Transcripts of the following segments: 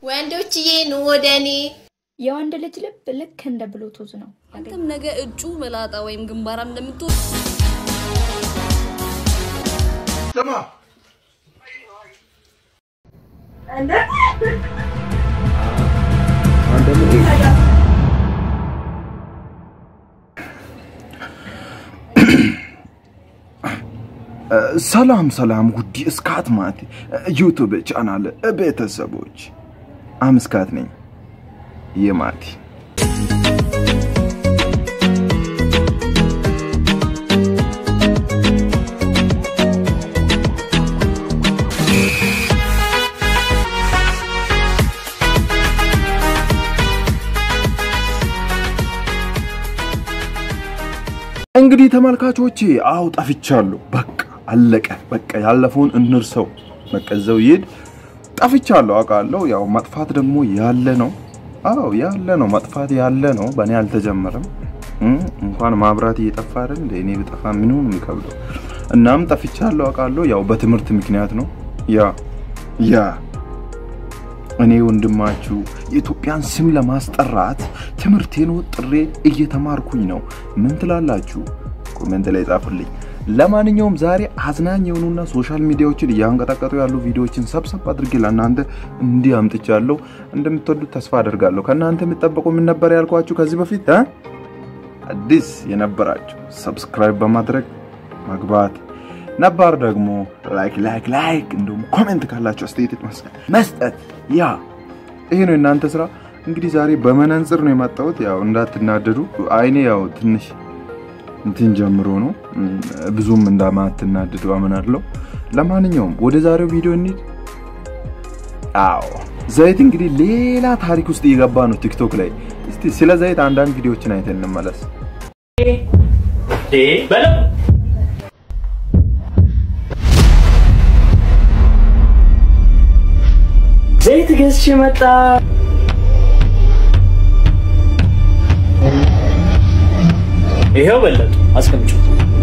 ወንዶችዬ ኑ ወደ እኔ። የወንድ ልጅ ልብ ልክ እንደ ብሉቱዝ ነው። አንተም ነገ እጩ መላጣ ወይም ግንባራም እንደምትሆን ስማ ሰላም ሰላም ውድ እስካት ማት ዩቱብ ቻናል ቤተሰቦች አምስካት ነኝ የማቲ እንግዲህ ተመልካቾቼ አው ጠፍቻለሁ። በቃ አለቀ። በቃ ያለፈውን እንርሰው። በቃ እዛው ይሄድ። ጠፍቻለሁ አውቃለሁ። ያው መጥፋት ደግሞ ያለ ነው። አዎ ያለ ነው። መጥፋት ያለ ነው። በእኔ አልተጀመረም። እም፣ እንኳን ማብራት እየጠፋ አይደል እንደ እኔ ብጠፋ ምን ሆነ የሚከብደው። እናም ጠፍቻለሁ አውቃለሁ። ያው በትምህርት ምክንያት ነው። ያ ያ እኔ ወንድማችሁ የኢትዮጵያን ስም ለማስጠራት ትምህርቴን ወጥሬ እየተማርኩኝ ነው። ምን ትላላችሁ? ኮሜንት ላይ ጻፉልኝ። ለማንኛውም ዛሬ አዝናኝ የሆኑና ሶሻል ሚዲያዎችን እያንቀጠቀጡ ያሉ ቪዲዮዎችን ሰብሰብ አድርጌ ለእናንተ እንዲህ አምጥቻለሁ። እንደምትወዱት ተስፋ አደርጋለሁ። ከእናንተ የሚጠበቀው ምን ነበር ያልኳችሁ ከዚህ በፊት እ? አዲስ የነበራችሁ ሰብስክራይብ በማድረግ መግባት ነባር ደግሞ ላይክ ላይክ ላይክ እንዲሁም ኮሜንት ካላችሁ አስተያየት መስጠት መስጠት። ያ ይሄ ነው የእናንተ ስራ። እንግዲህ ዛሬ በመነጽር ነው የመጣሁት። ያው እንዳትናደዱ፣ አይኔ ያው ትንሽ እንትን ጀምሮ ነው እም፣ ብዙም እንደማትናደዱ አምናለሁ። ለማንኛውም ወደ ዛሬው ቪዲዮ እንሂድ። አዎ ዘይት እንግዲህ ሌላ ታሪክ ውስጥ እየገባ ነው ቲክቶክ ላይ። እስቲ ስለ ዘይት አንዳንድ ቪዲዮዎችን አይተን እንመለስ። በለው ዘይት ገዝቼ መጣ። ይሄው በለጡ አስቀምጩ።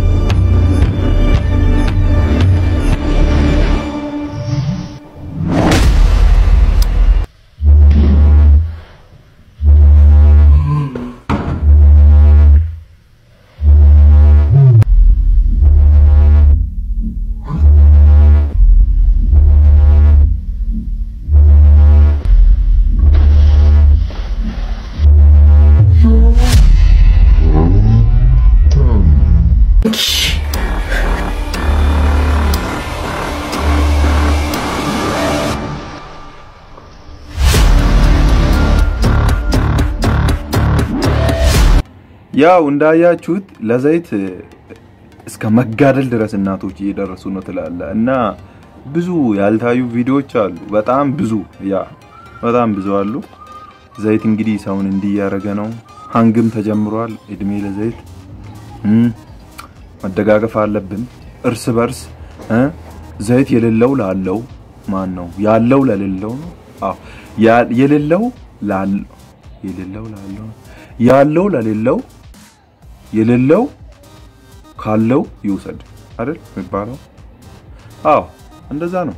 ያው እንዳያችሁት ለዘይት እስከ መጋደል ድረስ እናቶች እየደረሱ ነው ትላለ እና ብዙ ያልታዩ ቪዲዮዎች አሉ። በጣም ብዙ ያ በጣም ብዙ አሉ። ዘይት እንግዲህ ሰውን እንዲህ እያደረገ ነው። ሀንግም ተጀምሯል። እድሜ ለዘይት እም፣ መደጋገፍ አለብን እርስ በርስ እ ዘይት የሌለው ላለው ማን ነው ያለው ለሌለው ነው። አዎ ያ- የሌለው ላለው የሌለው ላለው ያለው ለሌለው የሌለው ካለው ይውሰድ አይደል የሚባለው? አዎ እንደዛ ነው።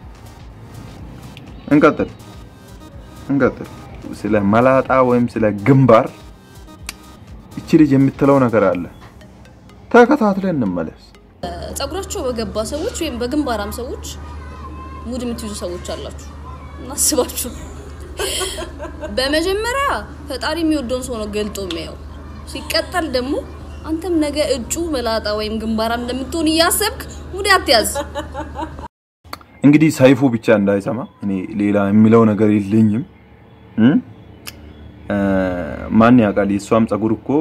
እንቀጥል እንቀጥል። ስለ መላጣ ወይም ስለ ግንባር እቺ ልጅ የምትለው ነገር አለ። ተከታትለን እንመለስ። ጸጉራቸው በገባ ሰዎች ወይም በግንባራም ሰዎች ሙድ የምትይዙ ሰዎች አላችሁ። እናስባችሁ። በመጀመሪያ ፈጣሪ የሚወደውን ሰው ነው ገልጦ የሚያየው። ሲቀጠል ደግሞ አንተም ነገ እጩ መላጣ ወይም ግንባራም እንደምትሆን እያሰብክ ሙድ አትያዝ። እንግዲህ ሰይፉ ብቻ እንዳይሰማ እኔ ሌላ የሚለው ነገር የለኝም። እም? እ፣ ማን ያውቃል? የእሷም ጸጉር እኮ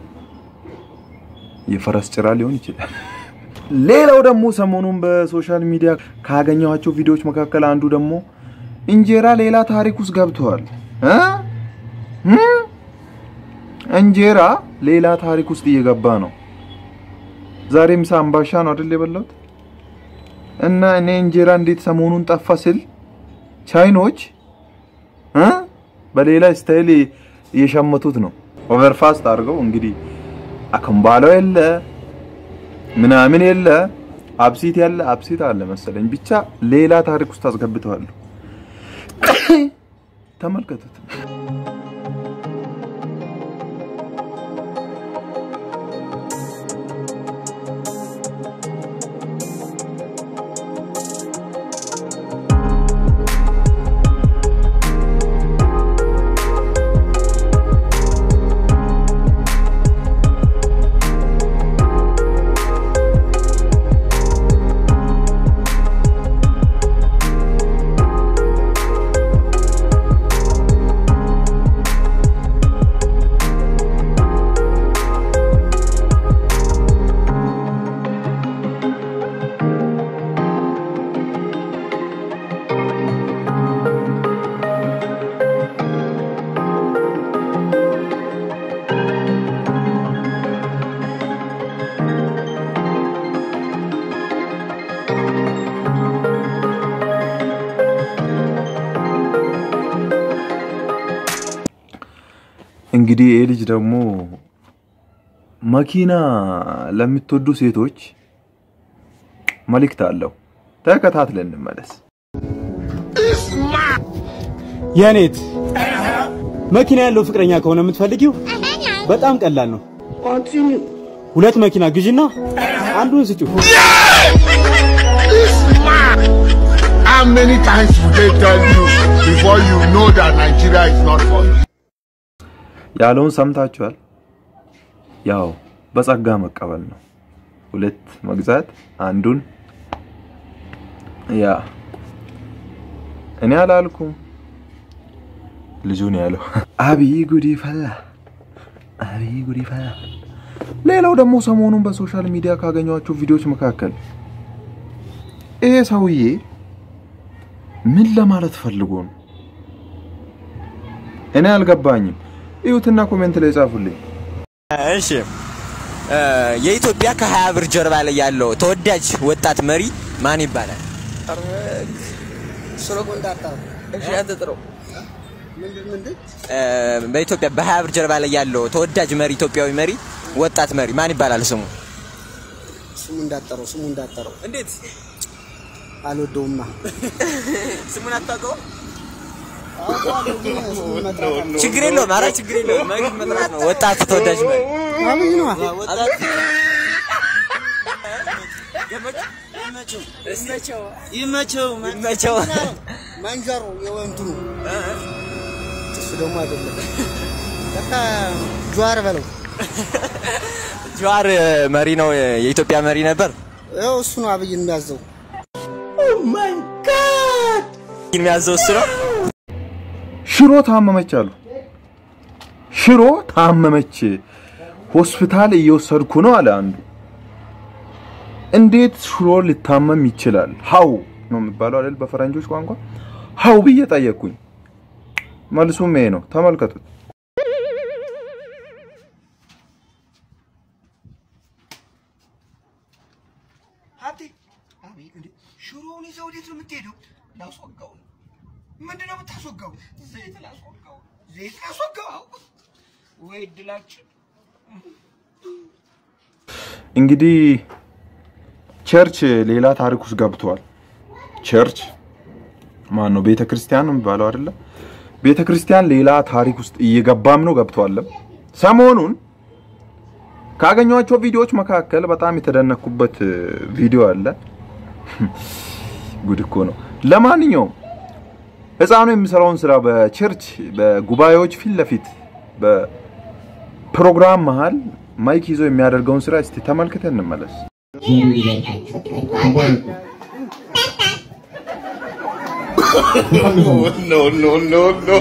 የፈረስ ጭራ ሊሆን ይችላል። ሌላው ደግሞ ሰሞኑን በሶሻል ሚዲያ ካገኘኋቸው ቪዲዮዎች መካከል አንዱ ደግሞ እንጀራ ሌላ ታሪክ ውስጥ ገብተዋል። እ? እም? እንጀራ ሌላ ታሪክ ውስጥ እየገባ ነው። ዛሬ ምሳ አምባሻ ነው አይደል የበላሁት? እና እኔ እንጀራ እንዴት ሰሞኑን ጠፋ ስል ቻይኖች እ በሌላ ስታይል እየሸመቱት ነው። ኦቨርፋስት አድርገው እንግዲህ አከምባሎ የለ ምናምን የለ አብሲት ያለ አብሲት አለ መሰለኝ። ብቻ ሌላ ታሪክ ውስጥ አስገብተዋል። ተመልከቱት። እንግዲህ ይህ ልጅ ደግሞ መኪና ለምትወዱ ሴቶች መልእክት አለው። ተከታትለን እንመለስ። የኔት መኪና ያለው ፍቅረኛ ከሆነ የምትፈልጊው በጣም ቀላል ነው። ሁለት መኪና ግዢና አንዱን ስጪው። How many times will they tell you before you know that Nigeria is not for you? ያለውን ሰምታችኋል። ያው በጸጋ መቀበል ነው። ሁለት መግዛት አንዱን ያ እኔ አላልኩም ልጁን ያለው። አብይ ጉዲ ፈላ፣ አብይ ጉዲ ፈላ። ሌላው ደግሞ ሰሞኑን በሶሻል ሚዲያ ካገኟቸው ቪዲዮዎች መካከል ይሄ ሰውዬ ምን ለማለት ፈልጎ ነው? እኔ አልገባኝም። እዩትና ኮሜንት ላይ ጻፉልኝ። እሺ እ የኢትዮጵያ ከሀያ ብር ጀርባ ላይ ያለው ተወዳጅ ወጣት መሪ ማን ይባላል? እ በኢትዮጵያ በሀያ ብር ጀርባ ላይ ያለው ተወዳጅ መሪ ኢትዮጵያዊ መሪ ወጣት መሪ ማን ይባላል ስሙ? ስሙ እንዳጠረው ስሙ እንዳጠረው እንዴት አልወደውማ። ስሙን አታውቀውም? ችግር የለውም። ኧረ ችግር የለውም። መሪ መጥራት ነው። ወጣት ተወዳጅ መሪ አብይ ነዋ። ወጣት ይመቸው ይመቸው። ማንጀሮ የወንትኑ እሱ ደግሞ አይደለም። በቃ ጀዋር በለው ጀዋር መሪ ነው። የኢትዮጵያ መሪ ነበር። ይኸው እሱ ነው አብይን የሚያዘው። የሚያዘው እሱ ነው። ሽሮ ታመመች አሉ። ሽሮ ታመመች፣ ሆስፒታል እየወሰድኩ ነው አለ አንዱ። እንዴት ሽሮ ሊታመም ይችላል? ሀው ነው የሚባለው አይደል በፈረንጆች ቋንቋ። ሀው ብዬ ጠየቅኩኝ። መልሱም ይሄ ነው። ተመልከቱት። ሀብቴ አቤት፣ እንዴ ሽሮውን ይዘው ወዴት ነው የምትሄደው? ላስወጋው ነው። ምንድን ነው የምታስወጋው? ዘይት ላስወጋው፣ ዘይት ላስወጋው። ወይ እድላችን። እንግዲህ ቸርች ሌላ ታሪክ ውስጥ ገብቷል። ቸርች ማን ነው? ቤተ ክርስቲያን ነው የሚባለው አይደለ? ቤተ ክርስቲያን ሌላ ታሪክ ውስጥ እየገባም ነው ገብቷልም። ሰሞኑን ካገኟቸው ቪዲዮዎች መካከል በጣም የተደነኩበት ቪዲዮ አለ። ጉድ እኮ ነው። ለማንኛውም ህፃኑ የሚሰራውን ስራ በቸርች በጉባኤዎች ፊት ለፊት በፕሮግራም መሃል ማይክ ይዞ የሚያደርገውን ስራ እስቲ ተመልክተን እንመለስ። no, no, no, no.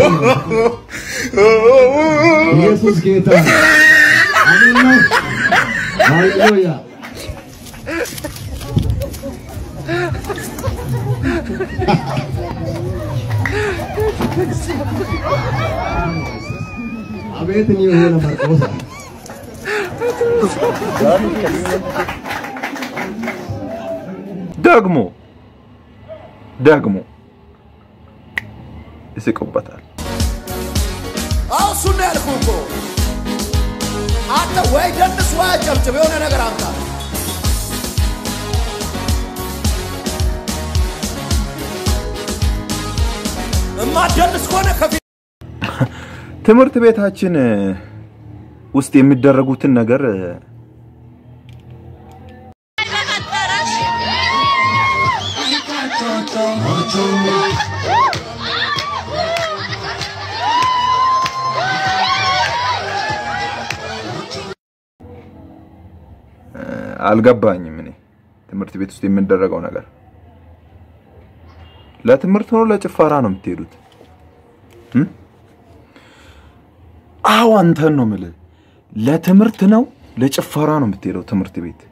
ኢየሱስ ጌታ አሜን ነው። ሃሌሉያ አቤት እኔ የሆነ ማርቆስ ደግሞ ደግሞ ይስቁበታል። አዎ እሱን ነው ያልኩህ እኮ። አንተ ወይ ደንስ ወይ አጨብጭብ፣ የሆነ ነገር አምጣ። ማደንስ ከሆነ ከፊት ትምህርት ቤታችን ውስጥ የሚደረጉትን ነገር አልገባኝም። እኔ ትምህርት ቤት ውስጥ የሚደረገው ነገር ለትምህርት ነው ለጭፈራ ነው የምትሄዱት? እም? አዎ አንተን ነው የምልህ። ለትምህርት ነው ለጭፈራ ነው የምትሄደው ትምህርት ቤት?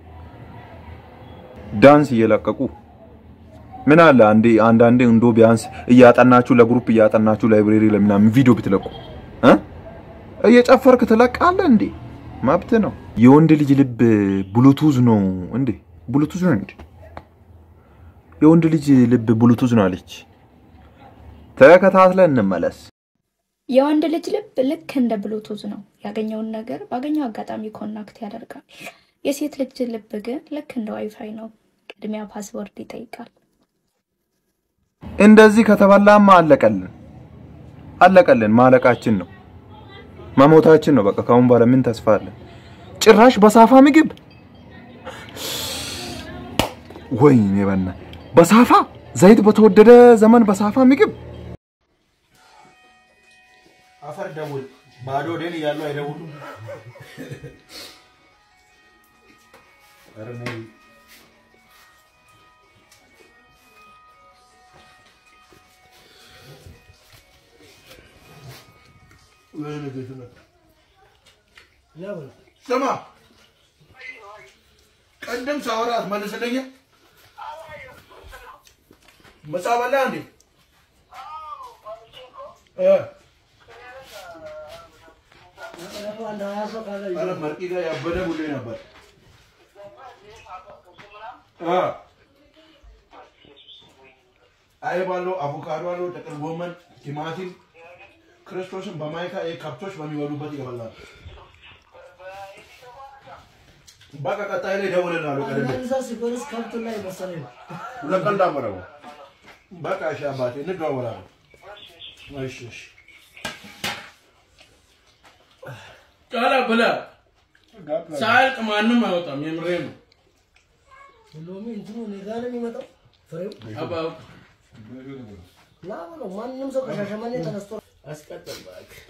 ዳንስ እየለቀቁ ምን አለ አንዴ አንዳንዴ እንዶ ቢያንስ እያጠናችሁ ለግሩፕ እያጠናችሁ ላይብሬሪ ለምናምን ቪዲዮ ብትለቁ እ እየጨፈርክ ትለቃለህ እንዴ? መብት ነው። የወንድ ልጅ ልብ ብሉቱዝ ነው እንዴ? ብሉቱዝ ነው እንዴ? የወንድ ልጅ ልብ ብሉቱዝ ነው አለች። ተከታትለን እንመለስ። የወንድ ልጅ ልብ ልክ እንደ ብሉቱዝ ነው። ያገኘውን ነገር ባገኘው አጋጣሚ ኮናክት ያደርጋል። የሴት ልጅ ልብ ግን ልክ እንደ ዋይፋይ ነው። ቅድሚያ ፓስወርድ ይጠይቃል። እንደዚህ ከተበላማ አለቀልን አለቀልን። ማለቃችን ነው መሞታችን ነው። በቃ ካሁን በኋላ ምን ተስፋ አለን? ጭራሽ በሳፋ ምግብ ወይኔ በና በሳፋ ዘይት በተወደደ ዘመን በሳፋ ምግብ አፈር ደውል። ባዶ ወዴን እያሉ አይደውሉም። ኧረ ነይ። ስማ ቀደም ሳወራ አትመልስልኝ። ምሳ በላ እንዴ? እ ኧረ መርቂ ጋር ያበደ ቡሌ ነበር። እ አይብ አለው፣ አቮካዶ አለው፣ ጥቅል ጎመን፣ ቲማቲም ክርስቶስን በማይካ ይሄ ከብቶች በሚበሉበት ይበላል። በቃ ቀጣይ ላይ እደውልልሃለሁ። ቀደም እዛ ሲጎርስ ከብቱ ላይ መሰለኝ ነው። ሁለት ቀን ዳመረው። በቃ እሺ አባቴ እንደዋወላለን። እሺ እሺ ቃላ ብላ ሳያልቅ ማንም አይወጣም። የምሬ ነው። ሎሚ እንትኑ እኔ ጋር ነው የሚመጣው ፍሬው አባው ና በለው። ማንም ሰው ከሻሸመኔ ተነስቶ አስቀጥል እባክህ።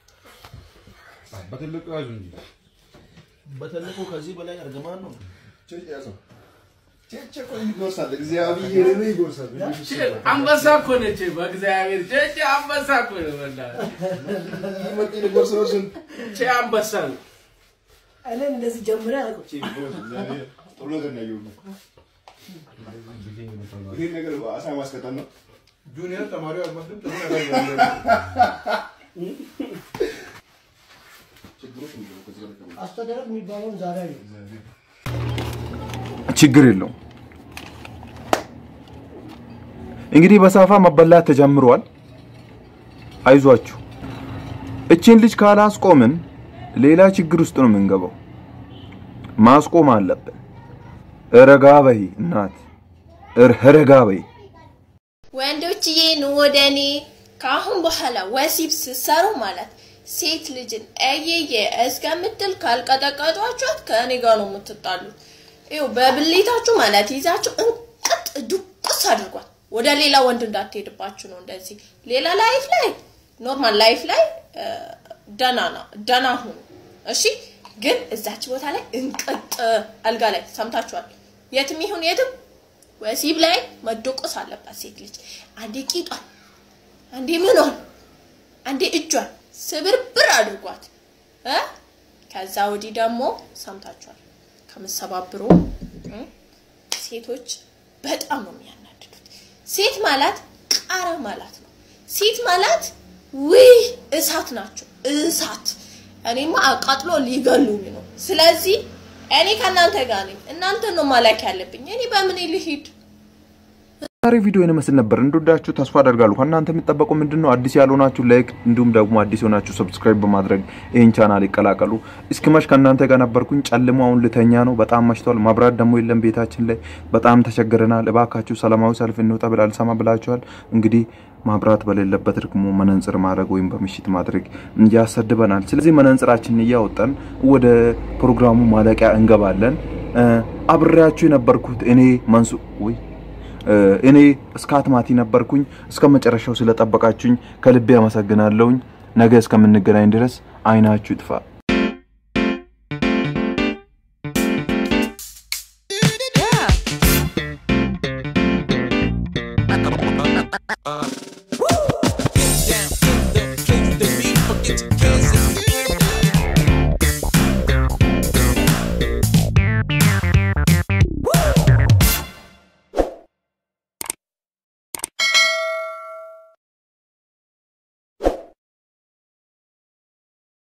በትልቁ ያዙ እንጂ በትልቁ ከዚህ በላይ እርግማን ነው። ይጎርሳል፣ እግዚአብሔር ይጎርሳል። አንበሳ እኮ ነች። በእግዚአብሔር ቼቼ አንበሳ እኮ ነው። በእናትህ ቼ አንበሳ ነው። እኔም እንደዚህ ጀምሬ አላውቅም። ጥሩ ነገር ነው ያየሁት። ይሄን ነገር አሳ ማስቀጠል ነው። ጁኒየር ተማሪው አልመስልም። ጥሩ ነገር ያለ አስተዳደር የሚባለውን ዛሬ ነው። ችግር የለውም። እንግዲህ በሳፋ መበላት ተጀምሯል። አይዟችሁ። እችን ልጅ ካላስቆምን ሌላ ችግር ውስጥ ነው የምንገባው። ማስቆም አለብን። ረጋ በይ እናት፣ ረጋ በይ። ወንዶችዬ ኑ ወደ እኔ። ከአሁን በኋላ ወሲብ ስትሰሩ ማለት ሴት ልጅን እየየ እስከምትል ካልቀጠቀጧችኋት ከእኔ ጋር ነው የምትጣሉት። ይኸው በብሌታችሁ ማለት ይዛችሁ እንቅጥ ዱቁስ አድርጓት። ወደ ሌላ ወንድ እንዳትሄድባችሁ ነው እንደዚህ። ሌላ ላይፍ ላይ ኖርማል ላይፍ ላይ ደና ነው ደና ሁኑ እሺ። ግን እዛች ቦታ ላይ እንቅጥ አልጋ ላይ ሰምታችኋል። የትም ይሁን የትም ወሲብ ላይ መደቆስ አለባት ሴት ልጅ። አንዴ ቂጧን፣ አንዴ ምኗን፣ አንዴ እጇን ስብርብር አድርጓት እ ከዛ ወዲህ ደግሞ ሰምታችኋል ከምሰባብሩ እ ሴቶች በጣም ነው የሚያናድዱት። ሴት ማለት ቃራ ማለት ነው። ሴት ማለት ውይ እሳት ናቸው፣ እሳት። እኔማ አቃጥሎ ሊገሉኝ ነው። ስለዚህ እኔ ከእናንተ ጋር ነኝ። እናንተ ነው ማላክ ያለብኝ። እኔ በምን ልሂድ? ዛሬ ቪዲዮ ይመስል ነበር። እንደወዳችሁ ተስፋ አደርጋለሁ። ከእናንተ የሚጠበቀው ምንድን ነው? አዲስ ያልሆናችሁ ላይክ፣ እንዲሁም ደግሞ አዲስ የሆናችሁ ሰብስክራይብ በማድረግ ይህን ቻናል ይቀላቀሉ። እስኪመሽ ከእናንተ ጋር ነበርኩኝ። ጨልሞ አሁን ልተኛ ነው። በጣም መሽቷል። መብራት ደግሞ የለም ቤታችን ላይ። በጣም ተቸግረናል። እባካችሁ ሰላማዊ ሰልፍ እንውጣ ብላ አልሰማ ብላችኋል። እንግዲህ ማብራት በሌለበት ደግሞ መነጽር ማድረግ ወይም በምሽት ማድረግ ያሰድበናል። ስለዚህ መነጽራችንን እያወጣን ወደ ፕሮግራሙ ማለቂያ እንገባለን። እ፣ አብሬያችሁ የነበርኩት እኔ መንሱ ወይ እ፣ እኔ እስካት ማቲ ነበርኩኝ። እስከ መጨረሻው ስለጠበቃችሁኝ ከልቤ አመሰግናለሁኝ። ነገ እስከምንገናኝ ድረስ አይናችሁ ይጥፋ። Uh.